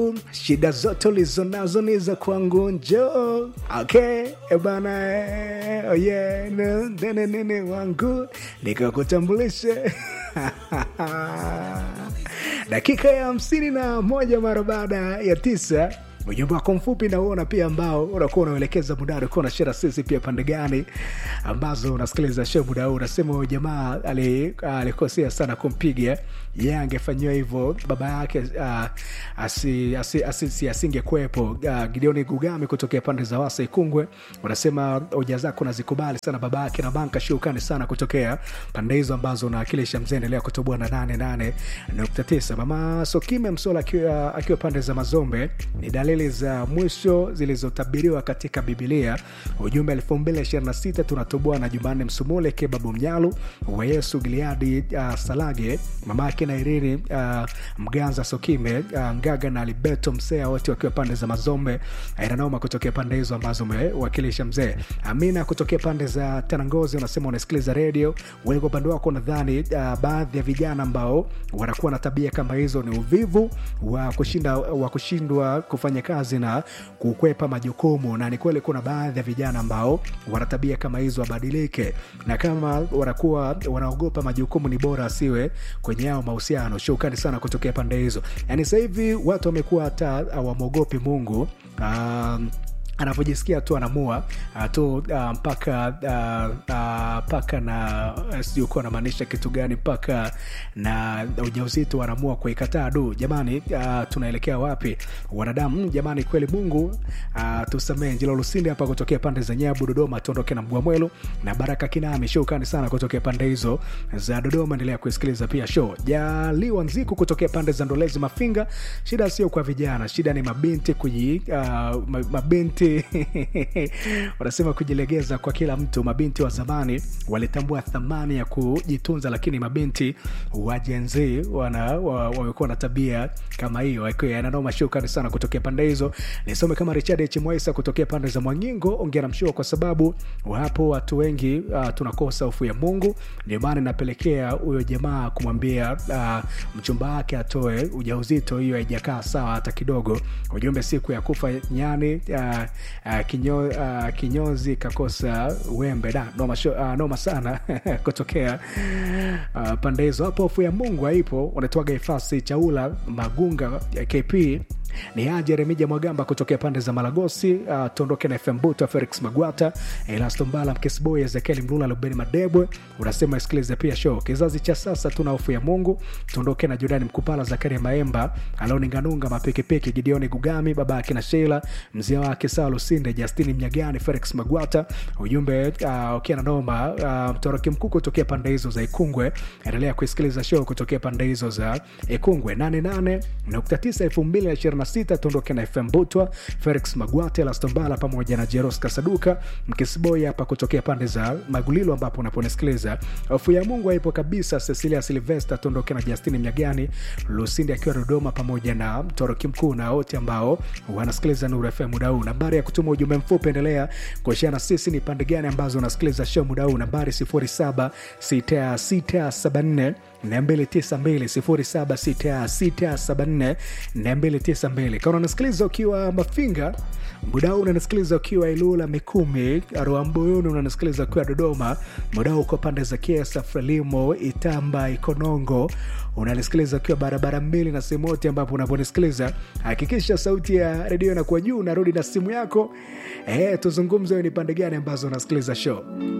shida zote ulizo nazo ni za kwangu njo okay ebana eh, oh yeah, no, nene nene wangu nikakutambulishe dakika ya hamsini na moja mara baada ya tisa ujumbe wako mfupi nauona pia ambao unakuwa unaelekeza muda ulikuwa unashera sisi pia pande gani ambazo unasikiliza show muda huu unasema huyu jamaa ali- alikosea sana kumpiga ye angefanyiwa hivyo baba yake uh, asi, asi, asi, asingekuwepo uh, gideoni gugami kutokea pande za wasa ikungwe unasema hoja zako nazikubali sana baba yake na banka shukani sana kutokea pande hizo ambazo unawakilisha mzee endelea kutoboa na 88.9 mama sokime msola akiwa, akiwa pande za mazombe ni dalili za mwisho zilizotabiriwa katika bibilia ujumbe 226 tunatoboa na jumanne msumule kebabu mnyalu wa yesu giliadi uh, salage mama yake na irini uh, mganza sokime uh, ngaga na libeto msea wote wakiwa pande za mazombe inanoma kutokea pande hizo ambazo umewakilisha mzee amina kutokea pande za tanangozi unasema unasikiliza redio wewe kwa upande wako nadhani uh, baadhi ya vijana ambao wanakuwa na tabia kama hizo ni uvivu wa kushinda wa kushindwa kufanya kazi na kukwepa majukumu na ni kweli kuna baadhi ya vijana ambao wana tabia kama hizo wabadilike na kama wanakuwa wanaogopa majukumu ni bora asiwe kwenye yao mahusiano shukrani sana kutokea pande hizo yaani sasa hivi watu wamekuwa hata hawamwogopi mungu um, anavyojisikia tu anamua uh, tu uh, mpaka uh, uh, mpaka na uh, sijui kuwa anamaanisha kitu gani mpaka na ujauzito wanaamua kuikataa du jamani uh, tunaelekea wapi wanadamu mm, jamani kweli mungu uh, tusamee njilo lusindi hapa kutokea pande za nyabu dodoma tuondoke na mgwamwelu na baraka kinami shukani sana kutokea pande hizo za dodoma endelea kuisikiliza pia show jaliwa nziku kutokea pande za ndolezi mafinga shida sio kwa vijana shida ni mabinti kuji uh, ma- mabinti wanasema kujilegeza kwa kila mtu mabinti wa zamani walitambua thamani ya kujitunza lakini mabinti wa jenzi wana wa- wamekuwa na tabia kama hiyo Akiwa yananoma shukrani sana kutokea pande hizo nisome kama richard h mwaisa kutokea pande za mwangingo ongera mshua kwa sababu wapo watu wengi uh, tunakosa hofu ya mungu ndio maana inapelekea huyo jamaa kumwambia uh, mchumba wake atoe ujauzito hiyo haijakaa sawa hata kidogo ujumbe siku ya kufa nyani uh, uh, kinyo, uh, kinyozi kakosa wembe da noma, sho, uh, noma sana kutokea uh, pande hizo hapo hofu ya mungu haipo unatoaga ifasi chaula magunga eh, kp ni aje remija mwagamba kutokea pande za malagosi uh, tuondoke na fm buta felix magwata elastombala mkesboy ezekieli mlula lubeni madebwe unasema isikilize pia show kizazi cha sasa tuna hofu ya mungu tuondoke na jordani mkupala zakaria maemba alauninganunga mapikipiki gideoni gugami baba yake na sheila mzee wake saa lusinde justini mnyagani felix magwata ujumbe uh, ukiwa na noma uh, mtoroki mkuu kutokea pande hizo za ikungwe endelea kuisikiliza show kutokea pande hizo za ikungwe 88.9 2026 tuondoke na fm butwa felix magwate lastombala pamoja na jeros kasaduka mkisiboi hapa kutokea pande za magulilo ambapo unaponisikiliza hofu ya mungu haipo kabisa cecilia silvester tuondoke na justini mnyagani lusindi akiwa dodoma pamoja na mtoroki mkuu na wote ambao wanasikiliza nuru fm muda huu nambari ya kutuma ujumbe mfupi endelea kuashana sisi ni pande gani ambazo unasikiliza show muda huu nambari 076674 292 kama unasikiliza ukiwa mafinga muda huu unanisikiliza ukiwa ilula mikumi ruambuyuni unanisikiliza ukiwa dodoma muda huu uko pande za kiesa frelimo itamba ikonongo unanisikiliza ukiwa barabara mbili na sehemu yote ambapo unaponisikiliza hakikisha sauti ya redio inakuwa juu unarudi na simu yako e, tuzungumze ni pande gani ambazo unasikiliza show